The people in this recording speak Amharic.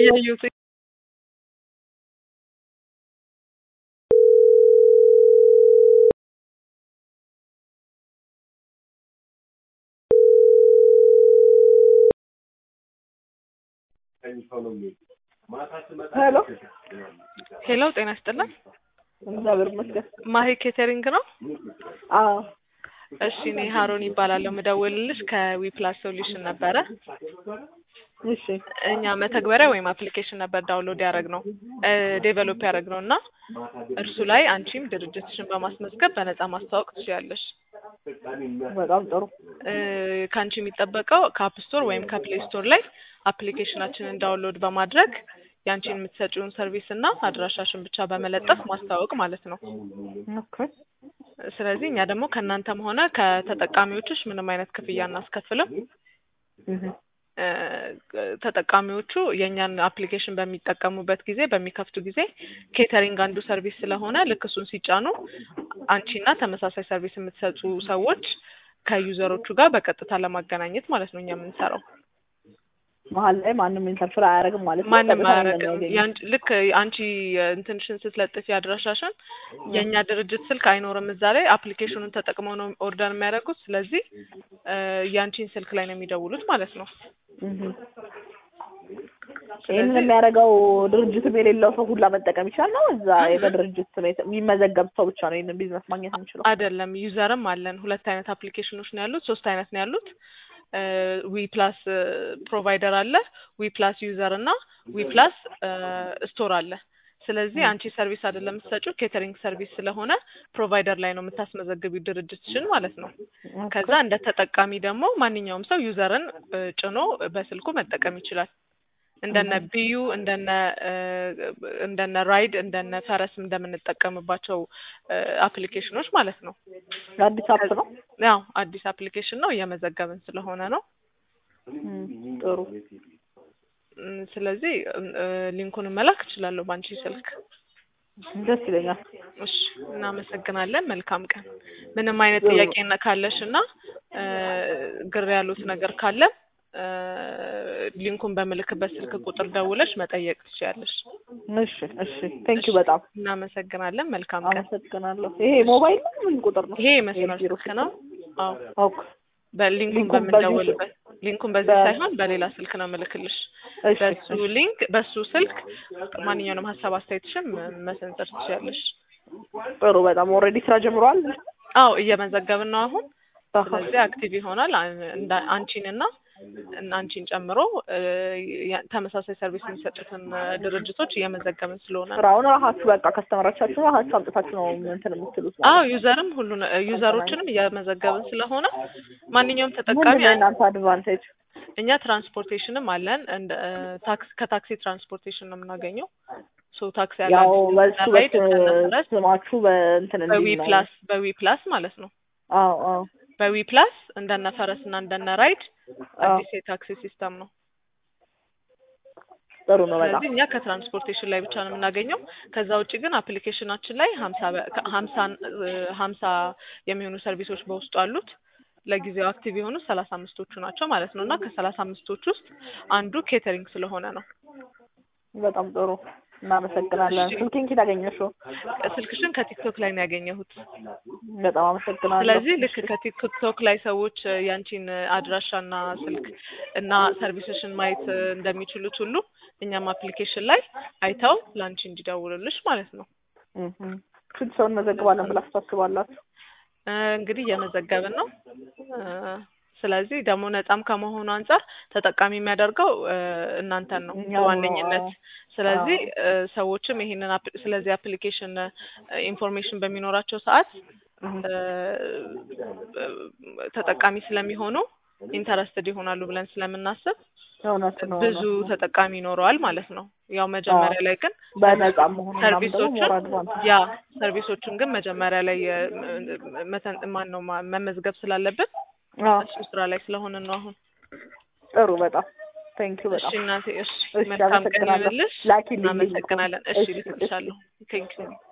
እያየሁት ሄሎ ሄሎ፣ ጤና ይስጥልን። እግዚአብሔር ይመስገን። ማሂ ኬተሪንግ ነው? አዎ እሺ፣ እኔ ሀሮን ይባላለሁ። ምደውልልሽ ከዊፕላስ ሶሉሽን ነበረ። እሺ እኛ መተግበሪያ ወይም አፕሊኬሽን ነበር ዳውንሎድ ያደረግነው ዴቨሎፕ ያደረግነው እና እርሱ ላይ አንቺም ድርጅትሽን በማስመዝገብ በነፃ ማስተዋወቅ ትችያለሽ። በጣም ጥሩ። እ ከአንቺ የሚጠበቀው ከአፕ ስቶር ወይም ከፕሌይ ስቶር ላይ አፕሊኬሽናችንን ዳውንሎድ በማድረግ የአንቺን የምትሰጪውን ሰርቪስ እና አድራሻሽን ብቻ በመለጠፍ ማስተዋወቅ ማለት ነው። ኦኬ ስለዚህ እኛ ደግሞ ከእናንተም ሆነ ከተጠቃሚዎችሽ ምንም አይነት ክፍያ እናስከፍልም። እህ እ ተጠቃሚዎቹ የእኛን አፕሊኬሽን በሚጠቀሙበት ጊዜ በሚከፍቱ ጊዜ ኬተሪንግ አንዱ ሰርቪስ ስለሆነ ልክ እሱን ሲጫኑ አንቺና ተመሳሳይ ሰርቪስ የምትሰጡ ሰዎች ከዩዘሮቹ ጋር በቀጥታ ለማገናኘት ማለት ነው እኛ የምንሰራው። መሀል ላይ ማንም ኢንተርፌር አያደርግም ማለት ነው። ማንም ቀጥታ ነው አያረግም። የሚያገኘው። ያንቺ- ልክ አንቺ እንትንሽን ስትለጥፊ አድራሻሽን የእኛ ድርጅት ስልክ አይኖርም እዛ ላይ አፕሊኬሽኑን ተጠቅመው ነው ኦርደር የሚያደርጉት። ስለዚህ እ የአንቺን ስልክ ላይ ነው የሚደውሉት ማለት ነው። እህ ስለዚህ- ይህንን የሚያደርገው ድርጅትም የሌለው ሰው ሁላ መጠቀም ይችላል ነው? እዛ በድርጅት ስም የተ- የሚመዘገብ ሰው ብቻ ነው ይህንን ቢዝነስ ማግኘት የሚችለው? አይደለም ዩዘርም አለን። ሁለት አይነት አፕሊኬሽኖች ነው ያሉት፣ ሶስት አይነት ነው ያሉት። ዊ ፕላስ ፕሮቫይደር አለ፣ ዊ ፕላስ ዩዘር እና ዊ ፕላስ ስቶር አለ። ስለዚህ አንቺ ሰርቪስ አይደለም የምትሰጪው ኬተሪንግ ሰርቪስ ስለሆነ ፕሮቫይደር ላይ ነው የምታስመዘግቢው ድርጅትሽን ማለት ነው። ከዛ እንደ ተጠቃሚ ደግሞ ማንኛውም ሰው ዩዘርን እ ጭኖ በስልኩ መጠቀም ይችላል። እንደነ ቢዩ እንደነ እ እንደነ ራይድ እንደነ ፈረስ እንደምንጠቀምባቸው እ አፕሊኬሽኖች ማለት ነው። አዲስ አፕ ነው። ያው አዲስ አፕሊኬሽን ነው እየመዘገብን ስለሆነ ነው። እም፣ ጥሩ እም፣ ስለዚህ እ ሊንኩን መላክ እችላለሁ በአንቺ ስልክ። ደስ ይለኛል። እሺ፣ እናመሰግናለን። መልካም ቀን። ምንም አይነት ጥያቄ ነ- ካለሽ እና እ ግር ያሉት ነገር ካለ እ ሊንኩን በምልክበት ስልክ ቁጥር ደውለሽ መጠየቅ ትችያለሽ። እሺ እሺ፣ ቴንክ ዩ በጣም እናመሰግናለን። መልካም ቀን። አመሰግናለሁ። ይሄ ሞባይል ነው ምን ቁጥር ነው? ይሄ የመስመር የቢሮ ስልክ ነው። አዎ ኦኬ በሊንኩን ሊንኩን በዚህ በምንደውልበት ሊንኩን በዚህ በ- ሳይሆን በሌላ ስልክ ነው ምልክልሽ። እሺ በሱ እሺ፣ ሊንክ በሱ ስልክ ማንኛውንም ሀሳብ አስተያየትሽን መ- መሰንዘር ትችያለሽ። ጥሩ በጣም ኦልሬዲ ስራ ጀምሯል። አዎ እየመዘገብን ነው አሁን። ስለዚህ አክቲቭ ይሆናል። አን- እንዳ- አንቺንና እና አንቺን ጨምሮ እ ያ- ተመሳሳይ ሰርቪስ የሚሰጡትን እ ድርጅቶች እየመዘገብን ስለሆነ ነው። ስራውን ራሳችሁ በቃ ከስተመሮቻችሁ ራሳችሁ አምጥታችሁ ነው እንትን የምትሉት ማለት አዎ ነው። ዩዘርም ሁሉን እ ዩዘሮችንም እየመዘገብን ስለሆነ ማንኛውም ምንድን ተጠቃሚ ነው የእናንተ አድቫንቴጅ? እኛ ትራንስፖርቴሽንም አለን እንደ እ ታክስ ከታክሲ ትራንስፖርቴሽን ነው የምናገኘው። ሶ ታክሲ ያለ ያው በሱ ራይድ በስ ስማችሁ በእንትን በዊ እንዲል ነው። ፕላስ በዊ ፕላስ ማለት ነው። አዎ አዎ በዊ ፕላስ እንደነ ፈረስ እና እንደነ ራይድ አዎ አዲስ የታክሲ ሲስተም ነው። ጥሩ ነው በጣም ስለዚህ እኛ ከትራንስፖርቴሽን ላይ ብቻ ነው የምናገኘው። ከዛ ውጭ ግን አፕሊኬሽናችን ላይ ሀምሳ በ- ከ- ሀምሳ እ ሀምሳ የሚሆኑ ሰርቪሶች በውስጡ አሉት። ለጊዜው አክቲቭ የሆኑ ሰላሳ አምስቶቹ ናቸው ማለት ነው እና ከሰላሳ አምስቶች ውስጥ አንዱ ኬተሪንግ ስለሆነ ነው። በጣም ጥሩ እናመሰግናለን። እሺ። ስልኬን ኬት አገኘሽው? ስልክሽን ከቲክቶክ ላይ ነው ያገኘሁት። በጣም አመሰግናለሁ። ስለዚህ ልክ ከቲክቶክ ላይ ሰዎች እ ያንቺን አድራሻና ስልክ እና ሰርቪስሽን ማየት እ እንደሚችሉት ሁሉ እኛም አፕሊኬሽን ላይ አይተው ለአንቺ እንዲደውሉልሽ ማለት ነው። እህ ስንት ሰው እንመዘግባለን ብላችሁ ታስባላችሁ? እ እንግዲህ እየመዘገብን ነው። እ ስለዚህ ደግሞ ነጻም ከመሆኑ አንጻር ተጠቃሚ የሚያደርገው እ እናንተን ነው እኛው ነው፣ በዋነኝነት። አዎ። ስለዚህ እ ሰዎችም ይሄንን አፕ- ስለዚህ አፕሊኬሽን ኢንፎርሜሽን በሚኖራቸው ሰዓት እህ እ ተጠቃሚ ስለሚሆኑ ኢንተረስትድ ይሆናሉ ብለን ስለምናስብ እውነት ነው ብዙ እውነት ነው። ተጠቃሚ ይኖረዋል ማለት ነው። ያው መጀመሪያ ላይ ግን በነጻ መሆኑ ምናምን ደግሞ ሰርቪሶቹን ሞር አድቫንቴጅ ያ ሰርቪሶቹን ግን መጀመሪያ ላይ እ መተን ማን ነው ማ- መመዝገብ ስላለብን አዎ እሱ ስራ ላይ ስለሆነ ነው አሁን። ጥሩ በጣም ቴንክ ዩ እሺ በጣም እናቴ፣ እሺ እሺ መልካም ቀን አመሰግናለሁ። ይሁንልሽ። ላኪልኝ ሊንኩን። እናመሰግናለን። እሺ እሺ፣ ልክልሻለሁ። ቴንክ ዩ